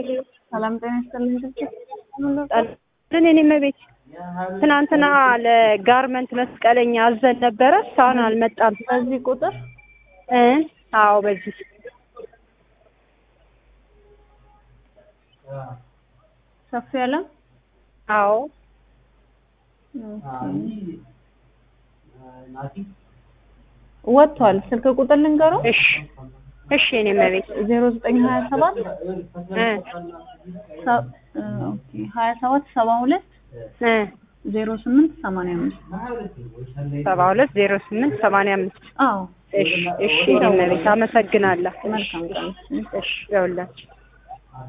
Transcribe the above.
ሰላም ጤና ይስጥልኝ። ግን እኔ መቤት ትናንትና ለጋርመንት መስቀለኛ አዘን ነበረ። እስካሁን አልመጣም። በዚህ ቁጥር እ አዎ በዚህ ሰፊ ያለም አዎ ወጥቷል። ስልክ ቁጥር ልንገረው እሺ እሺ እኔ መቤት ዜሮ ዘጠኝ ሀያ ሰባት እ ሀያ ሰባት ሰባ ሁለት እ ዜሮ ስምንት ሰማንያ አምስት ሰባ ሁለት ዜሮ ስምንት ሰማንያ አምስት አዎ እሺ እሺ እኔ መቤት አመሰግናለሁ። መልካም ቀን። እሺ ይኸውላችሁ